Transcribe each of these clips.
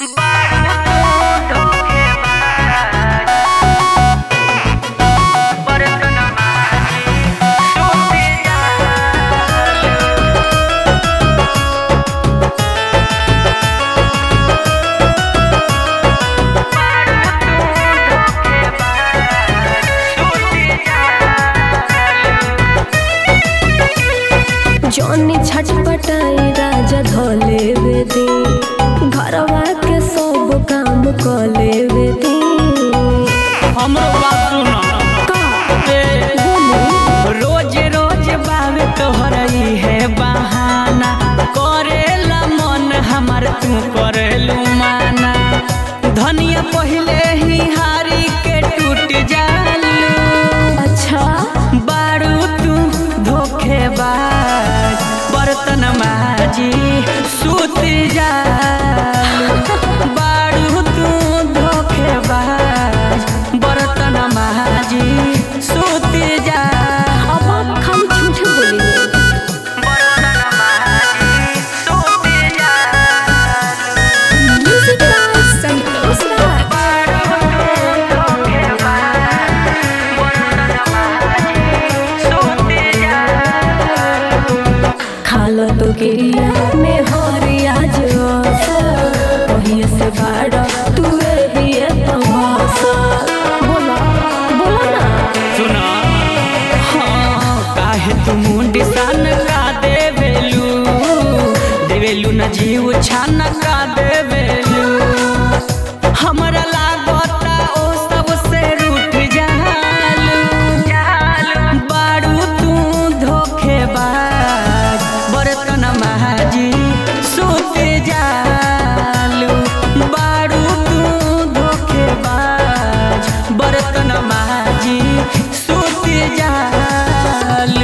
जौनी छटपटाई राजा धले वेदी घरवा के सब काम कले वेदी हमरो बात सुन का ए, बोली रोज रोज बावे तोहर है बहाना करेला मन हमार तू करेलू माना धनिया पहिले ही हारी के टूट जालू अच्छा बारू तू धोखेबाज बर्तन माजी सूत जालू बारू तू धोखेबाज बर्तन माजी सूत जा अब आप खाली झूठ बोली बर्तन माजी सूत जा म्यूजिक बाय संतोष राज खालो तो गिरिया में हरिया जो वही से बाड़ा तू ही तो भाषा बोला बोला ना सुना हाँ काहे तू मुंडी सान का देवेलू देवेलू न जीव छान का देवेलू हमरा लागता ओ सब से रूठ जालू बारू तू धोखेबाज बर्तन महाजी सूत जालू बारू तू धोखेबाज बर्तन महाजी सूत जालू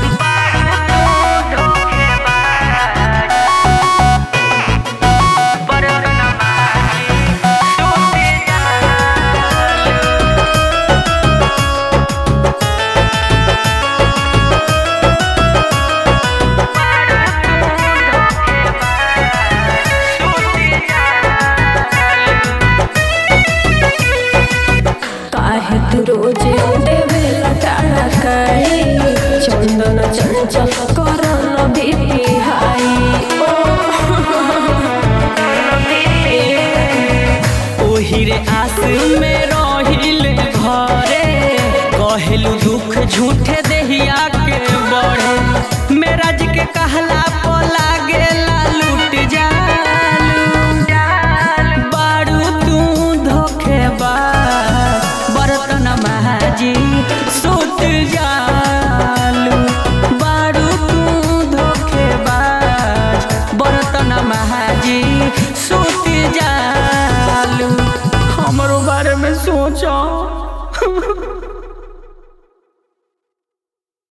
काहे तू रोज देवे लटाड़ा काई चंदन चंचल करन बीपी हाई ओही रे आस में रहिल घरे कहेलू दुख झूठे देहिया के बढ़े मेरा जी के कहला पोला गेला लूट जालू बारू तू धोखेबाज बर्तन महाजी सूत जालू बारू तू धोखेबाज बर्तन महाजी सूत जालू हमरो बारे में सोचो